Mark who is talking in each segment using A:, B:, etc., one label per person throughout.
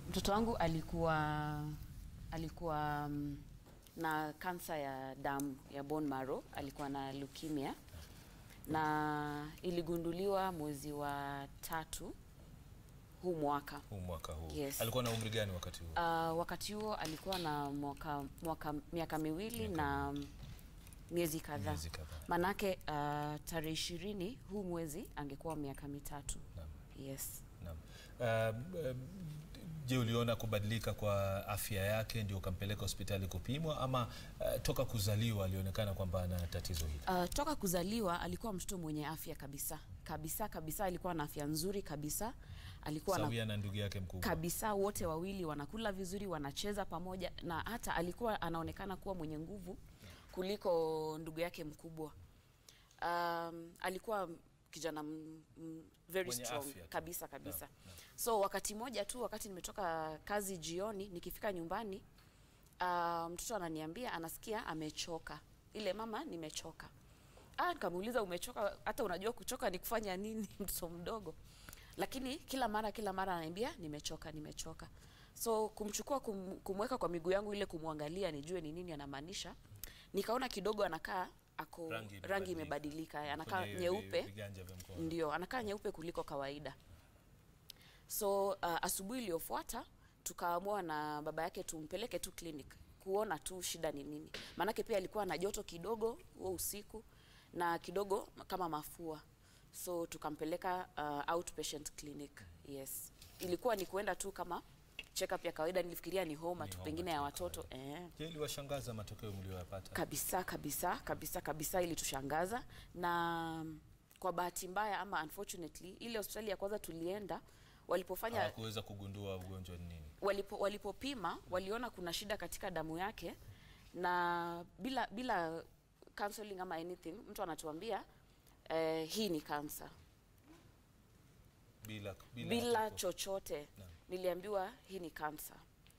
A: mtoto wangu alikuwa alikuwa um, na kansa ya damu ya bone marrow, alikuwa na leukemia na iligunduliwa mwezi wa tatu huu mwaka.
B: huu mwaka huu
A: Yes.
B: alikuwa na umri gani wakati huu
A: Uh, wakati huo alikuwa na mwaka, mwaka miaka miwili
B: Miaka
A: na mm, miezi kadhaa.
B: Miezi kadhaa.
A: Manake uh, tarehe ishirini huu mwezi angekuwa miaka mitatu.
B: Naam.
A: Yes.
B: Naam. Uh, uh, je, uliona kubadilika kwa afya yake ndio ukampeleka hospitali kupimwa ama uh, toka kuzaliwa alionekana kwamba ana tatizo hili?
A: Uh, toka kuzaliwa alikuwa mtoto mwenye afya kabisa kabisa kabisa, alikuwa na afya nzuri kabisa, alikuwa na
B: Sawia na ndugu yake mkubwa.
A: kabisa, wote wawili wanakula vizuri, wanacheza pamoja, na hata alikuwa anaonekana kuwa mwenye nguvu kuliko ndugu yake mkubwa. Um, alikuwa kijana m, m, very
B: Mwenye
A: strong
B: afya tu.
A: kabisa kabisa.
B: Naam, naam.
A: So wakati moja tu, wakati nimetoka kazi jioni, nikifika nyumbani uh, mtoto ananiambia anasikia amechoka, ile mama, nimechoka. Ah, nikamuuliza umechoka, hata unajua kuchoka ni kufanya nini? mtoto mdogo. Lakini kila mara kila mara ananiambia nimechoka, nimechoka. So kumchukua kum, kumweka kwa miguu yangu ile kumwangalia nijue ni nini anamaanisha. Nikaona kidogo anakaa ako
B: Rangi
A: rangi,
B: imebadilika.
A: imebadilika, anakaa
B: Kwenye vi-
A: nyeupe.
B: viganja vya mkono.
A: Ndio, anakaa nyeupe kuliko kawaida. So uh, asubuhi iliyofuata tukaamua na baba yake tumpeleke tu clinic kuona tu shida ni nini, maanake pia alikuwa na joto kidogo huo usiku na kidogo kama mafua, so tukampeleka uh, outpatient clinic. Yes, ilikuwa ni kuenda tu kama check up ya kawaida, nilifikiria ni homa
B: Ni
A: tu
B: homa
A: pengine
B: tu
A: ya
B: ya
A: watoto eh.
B: Je, iliwashangaza matokeo mlioyapata?
A: Kabisa kabisa kabisa kabisa, ilitushangaza na mm, kwa bahati mbaya ama unfortunately, ile hospitali ya kwanza tulienda walipofanya
B: Hawakuweza kugundua ugonjwa ni nini?
A: walipo, walipopima waliona kuna shida katika damu yake, na bila bila counseling ama anything, mtu anatuambia eh, hii ni kansa
B: Bila, bila,
A: bila
B: hata ku-
A: chochote.
B: Naam.
A: Niliambiwa hii ni kansa,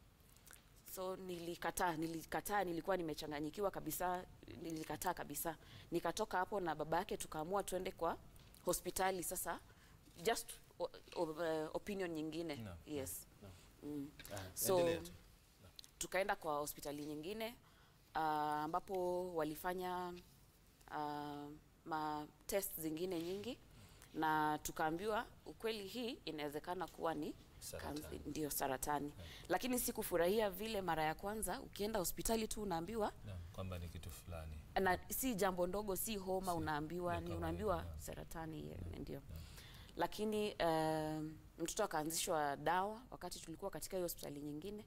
A: so nilikataa, nilikataa, nilikuwa nimechanganyikiwa kabisa, nilikataa kabisa. Nikatoka hapo na baba yake, tukaamua tuende kwa hospitali sasa, just o, o, uh, opinion nyingine
B: Naam.
A: yes.
B: Naam.
A: Mm.
B: Ah,
A: So
B: endelea tu.
A: tukaenda kwa hospitali nyingine ah, ambapo walifanya uh, ma test zingine nyingi na tukaambiwa ukweli hii inawezekana kuwa ni
B: Saratani.
A: kansa- ndio saratani, lakini sikufurahia vile mara ya kwanza ukienda hospitali tu unaambiwa
B: Naam, kwamba ni kitu fulani.
A: na si jambo ndogo, si homa
B: Si,
A: unaambiwa
B: ya
A: ni
B: kawaida,
A: unaambiwa
B: naam.
A: saratani eh, ndio. Lakini um, mtoto akaanzishwa dawa wakati tulikuwa katika hiyo hospitali nyingine.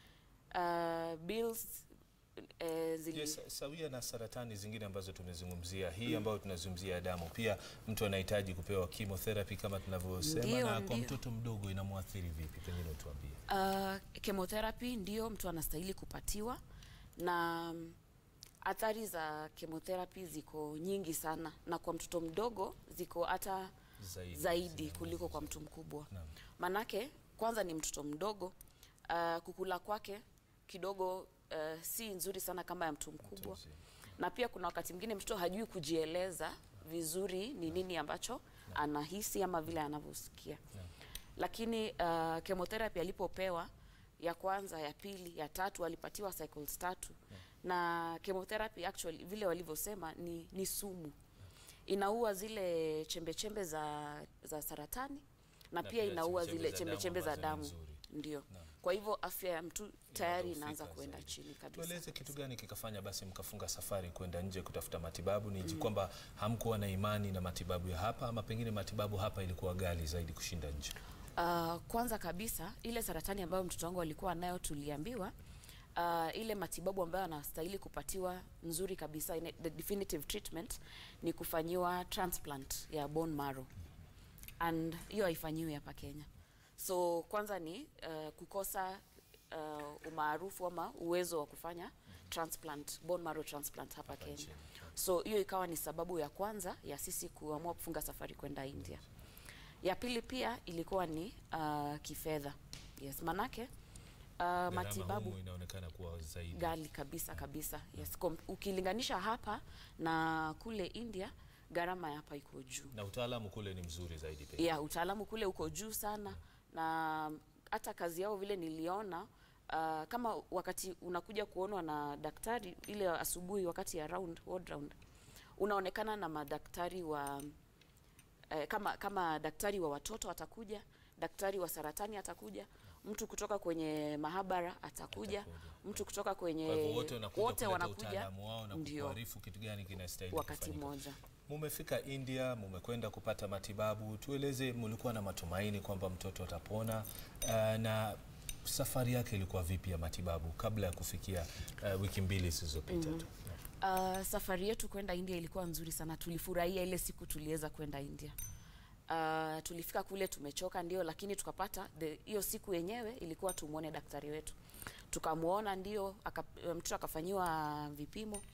A: Uh, bills eh, zili
B: Je, sa- sawia na saratani zingine ambazo tumezungumzia, hii ambayo tunazungumzia ya damu, pia mtu anahitaji kupewa chemotherapy kama tunavyosema,
A: Ndio,
B: na kwa
A: ndio.
B: mtoto mdogo inamwathiri vipi? Pengine utuambie.
A: Uh, chemotherapy ndio mtu anastahili kupatiwa na mm, athari za chemotherapy ziko nyingi sana, na kwa mtoto mdogo ziko hata
B: Zaidi.
A: zaidi,
B: Zina-
A: kuliko kwa mtu mkubwa.
B: Naam.
A: Manake kwanza ni mtoto mdogo, uh, kukula kwake kidogo uh, si nzuri sana kama ya mtu mkubwa,
B: mzima.
A: na pia kuna wakati mwingine mtoto hajui kujieleza vizuri ni nini ambacho anahisi ama vile anavyosikia
B: Naam.
A: lakini uh, chemotherapy alipopewa ya kwanza, ya pili, ya tatu alipatiwa cycles tatu na chemotherapy actually vile walivyosema ni, ni sumu inaua zile chembe chembe za, za saratani na,
B: Na
A: pia
B: pia
A: inaua
B: chembe-chembe
A: zile
B: za
A: chembe
B: damu
A: chembe za
B: ambazo ni
A: damu
B: nzuri.
A: ndio.
B: Naam.
A: Kwa hivyo afya ya mtu tayari
B: Inadhoofika
A: inaanza kuenda
B: zaidi.
A: chini kabisa.
B: Tueleze kitu gani kikafanya basi mkafunga safari kwenda nje kutafuta matibabu? Ni mm. kwamba hamkuwa na imani na matibabu ya hapa, ama pengine matibabu hapa ilikuwa ghali zaidi kushinda nje?
A: Uh, kwanza kabisa ile saratani ambayo mtoto wangu alikuwa nayo tuliambiwa uh, ile matibabu ambayo anastahili kupatiwa nzuri kabisa ine, the definitive treatment ni kufanyiwa transplant ya bone marrow and hiyo haifanyiwi hapa Kenya. So kwanza ni uh, kukosa uh, umaarufu ama uwezo wa kufanya transplant, bone marrow transplant hapa Kenya.
B: nchini.
A: So hiyo ikawa ni sababu ya kwanza ya sisi kuamua kufunga safari kwenda India. Ya pili pia ilikuwa ni uh, kifedha. Yes, manake uh,
B: Gharama
A: matibabu
B: humu inaonekana kuwa zaidi.
A: gali kabisa kabisa. Yes, kom, ukilinganisha hapa na kule India gharama ya hapa iko juu.
B: na utaalamu kule ni mzuri zaidi pengine.
A: Yeah, utaalamu kule uko juu sana na hata kazi yao vile niliona uh, kama wakati unakuja kuonwa na daktari ile asubuhi wakati ya round ward round unaonekana na madaktari wa eh, kama kama daktari wa watoto atakuja daktari wa saratani atakuja mtu kutoka kwenye mahabara atakuja,
B: Atakuja.
A: mtu kutoka kwenye
B: Kwa hivyo wote wanakuja
A: wote
B: kuleta
A: wanakuja
B: utaalamu wao na
A: ndio
B: kukuarifu kitu gani kinastahili
A: wakati
B: kufanyika.
A: mmoja.
B: Mumefika India, mumekwenda kupata matibabu. Tueleze, mulikuwa na matumaini kwamba mtoto atapona uh, na safari yake ilikuwa vipi ya matibabu kabla ya kufikia uh, wiki mbili zilizopita tu?
A: Uh, safari yetu kwenda India ilikuwa nzuri sana. Tulifurahia ile siku tuliweza kwenda India. Uh, tulifika kule tumechoka ndio, lakini tukapata the- hiyo siku yenyewe ilikuwa tumwone daktari wetu, tukamwona ndio, aka, mtoto akafanyiwa vipimo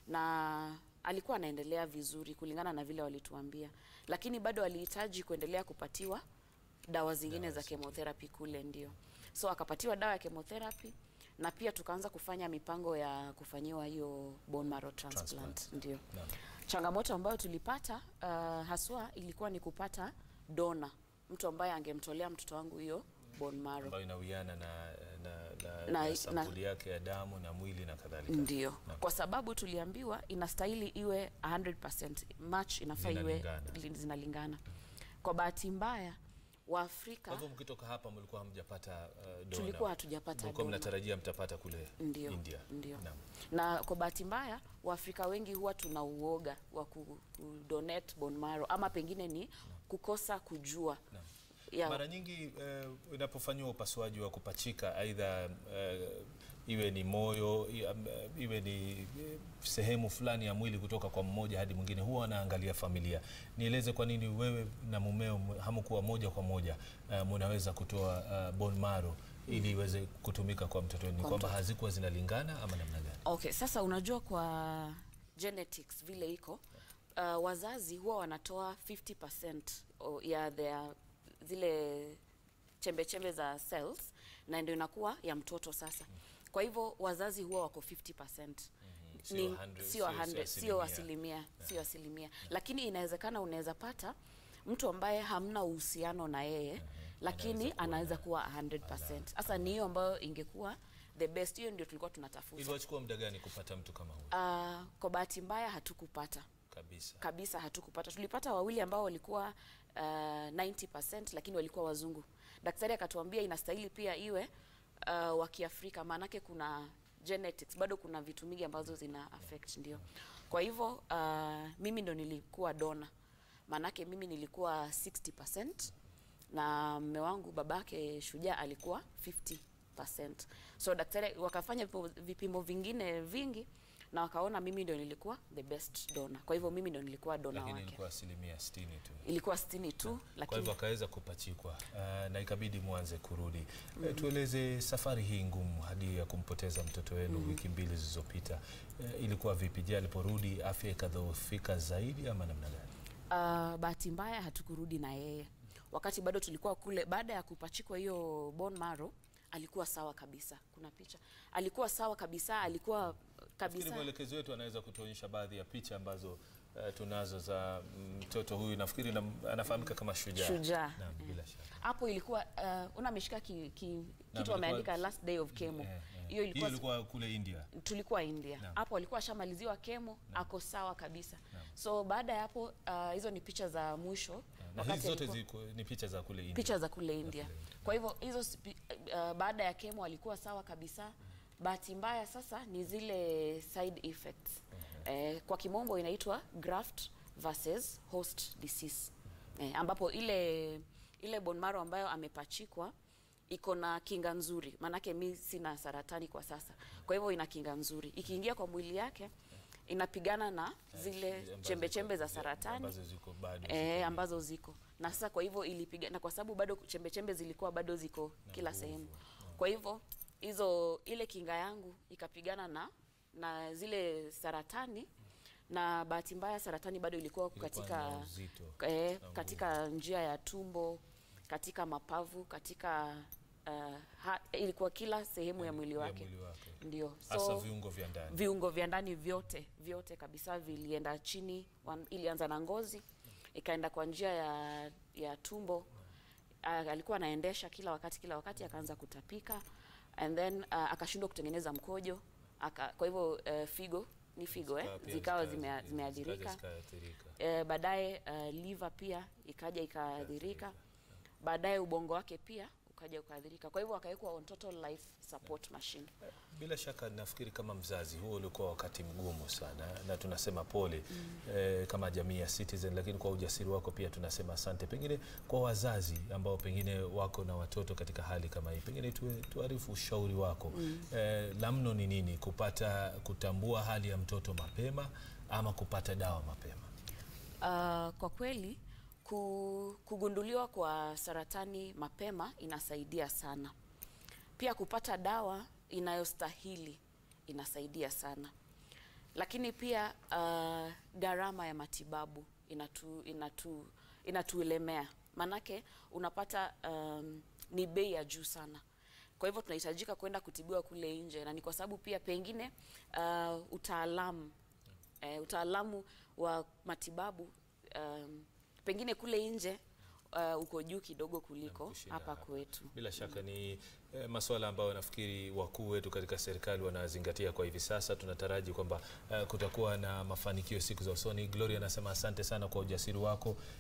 A: na alikuwa anaendelea vizuri kulingana na vile walituambia, lakini bado alihitaji kuendelea kupatiwa dawa zingine za chemotherapy kule ndio. So akapatiwa dawa ya chemotherapy na pia tukaanza kufanya mipango ya kufanyiwa hiyo bone marrow transplant,
B: Transplant.
A: ndio.
B: Naam.
A: Changamoto ambayo tulipata uh, haswa ilikuwa ni kupata dona, mtu ambaye angemtolea mtoto wangu hiyo bone marrow.
B: ambayo inawiana na, na, na,
A: Na-
B: na sampuli yake ya damu na mwili na kadhalika.
A: Ndio,
B: Naam.
A: kwa sababu tuliambiwa inastahili iwe 100% match, inafaa iwe
B: Zinalingana.
A: li- zinalingana. Kwa bahati mbaya
B: Kwa
A: Waafrika
B: hivyo mkitoka hapa mlikuwa hamjapata uh, dona.
A: tulikuwa hatujapata
B: Mlikuwa
A: dona.
B: mnatarajia mtapata kule
A: Ndio,
B: India.
A: ndio.
B: Naam.
A: na kwa bahati mbaya Waafrika wengi huwa tuna uoga wa ku, ku donate bone marrow ama pengine ni kukosa kujua
B: Naam.
A: ya,
B: Mara nyingi eh, inapofanyiwa upasuaji wa kupachika aidha eh, iwe ni moyo i- am- eh, iwe ni eh, sehemu fulani ya mwili kutoka kwa mmoja hadi mwingine, huwa wanaangalia familia. Nieleze kwa nini wewe na mumeo m- hamkuwa moja kwa moja eh, munaweza kutoa uh, bone marrow ili iweze kutumika kwa mtoto wenu? Ni
A: Kwa
B: kwamba
A: mtoto.
B: hazikuwa zinalingana ama namna gani?
A: Okay, sasa unajua kwa genetics vile iko uh, wazazi huwa wanatoa 50% o- ya their zile chembe chembe za cells na ndio inakuwa ya mtoto sasa. Kwa hivyo wazazi huwa wako 50%.
B: Sio
A: Ni-
B: 100,
A: sio
B: sio
A: 100, sio asilimia, sio asilimia. Lakini inawezekana unaweza pata mtu ambaye hamna uhusiano na yeye lakini anaweza kuwa 100%. Sasa ni hiyo ambayo ingekuwa the best. Hiyo ndio tulikuwa tunatafuta.
B: Iliwachukua muda gani kupata mtu kama huyo?
A: Uh, kwa bahati mbaya hatukupata
B: Kabisa.
A: kabisa, hatukupata. Tulipata wawili ambao walikuwa uh, 90% lakini walikuwa wazungu. Daktari akatuambia inastahili pia iwe uh, wa Kiafrika, maanake kuna genetics, bado kuna vitu mingi ambazo zina affect ndio. Kwa hivyo uh, mimi ndo nilikuwa dona, maanake mimi nilikuwa 60% na mme wangu babake Shujaa alikuwa 50%. So daktari wakafanya vipimo, vipimo vingine vingi na wakaona mimi ndio nilikuwa the best donor. Kwa hivyo mimi ndio nilikuwa dona
B: Lakini
A: wake.
B: ilikuwa asilimia 60 tu.
A: Ilikuwa 60 tu
B: Kwa
A: lakini
B: hivyo akaweza kupachikwa uh, na ikabidi mwanze kurudi. Eh, tueleze safari hii ngumu hadi ya kumpoteza mtoto wenu wiki mbili zilizopita. Eh, ilikuwa vipi? Je, aliporudi afya ikadhoofika zaidi ama namna gani?
A: uh, bahati mbaya hatukurudi na yeye wakati bado tulikuwa kule. Baada ya kupachikwa hiyo bone marrow alikuwa sawa kabisa. Kuna picha, alikuwa sawa kabisa, alikuwa
B: Nafikiri
A: kabisa
B: mwelekezi wetu anaweza kutuonyesha baadhi ya picha ambazo eh, tunazo za mtoto huyu. Nafikiri na, anafahamika kama Shujaa.
A: Shujaa.
B: Naam, bila shaka.
A: hapo ilikuwa uh, una ameshika ki, ki, kitu
B: ilikuwa-
A: wameandika last day of chemo.
B: Eh, eh.
A: Hiyo
B: Hiyo
A: ilikuwa
B: ilikuwa kule India.
A: tulikuwa India
B: Naam.
A: hapo, alikuwa ashamaliziwa kemo, ako sawa kabisa. So baada ya hapo uh, hizo ni picha za mwisho
B: Na
A: wakati
B: hizi zote
A: alikuwa-
B: ziko ni picha za kule India.
A: picha za kule India. Kwa hivyo hizo spi- uh, baada ya kemo alikuwa sawa kabisa. Bahati mbaya sasa ni zile side effects eh, kwa kimombo inaitwa graft versus host disease eh, ambapo ile ile bone marrow ambayo amepachikwa iko na kinga nzuri, maanake mi sina saratani kwa sasa, kwa hivyo ina kinga nzuri. Ikiingia kwa mwili yake inapigana na zile
B: Ambazo
A: chembe chembe za
B: ziko-
A: saratani
B: ambazo ziko bado
A: eh,
B: ziko-
A: ambazo ziko na sasa, kwa hivyo ilipiga, na kwa sababu bado chembe chembe zilikuwa bado ziko kila
B: nguvu,
A: sehemu, kwa hivyo hizo ile kinga yangu ikapigana na na zile saratani, na bahati mbaya saratani bado ilikuwa
B: Ilikuwa
A: katika
B: na uzito.
A: eh,
B: na
A: katika njia ya tumbo, katika mapavu, katika uh, ha, ilikuwa kila sehemu ya mwili
B: ya
A: wake,
B: mwili wake.
A: ndio
B: Hasa
A: so
B: viungo vya ndani.
A: viungo vya ndani vyote vyote kabisa vilienda chini. wan- Ilianza na ngozi ikaenda kwa njia ya, ya tumbo uh, alikuwa anaendesha kila wakati kila wakati akaanza kutapika and then uh, akashindwa kutengeneza mkojo aka, kwa hivyo uh, figo ni figo eh,
B: Zikawa pia
A: zikawa
B: zika-
A: zime-
B: zikaja
A: zimeathirika
B: zikaathirika.
A: eh, baadaye uh, liver pia ikaja ikaathirika baadaye ubongo wake pia ukaja ukaathirika kwa hivyo akawekwa on total life support machine
B: Bila shaka nafikiri kama mzazi huo ulikuwa wakati mgumu sana, na tunasema pole eh, kama jamii ya Citizen, lakini kwa ujasiri wako pia tunasema asante. Pengine kwa wazazi ambao pengine wako na watoto katika hali kama hii, pengine tuwe, tuarifu ushauri wako eh, la mno ni nini, kupata kutambua hali ya mtoto mapema ama kupata dawa mapema?
A: Uh, kwa kweli ku, kugunduliwa kwa saratani mapema inasaidia sana. Pia kupata dawa inayostahili inasaidia sana, lakini pia uh, gharama ya matibabu inatu, inatu, inatuelemea, manake unapata um, ni bei ya juu sana. Kwa hivyo tunahitajika kwenda kutibiwa kule nje, na ni kwa sababu pia pengine uh, utaalamu eh, utaalamu wa matibabu um, pengine kule nje uh, uko juu kidogo kuliko
B: kushinda
A: hapa
B: hapa.
A: kwetu.
B: Bila shaka ni eh, masuala ambayo nafikiri wakuu wetu katika serikali wanazingatia kwa hivi sasa. Tunataraji kwamba eh, kutakuwa na mafanikio siku za usoni. Gloria anasema asante sana kwa ujasiri wako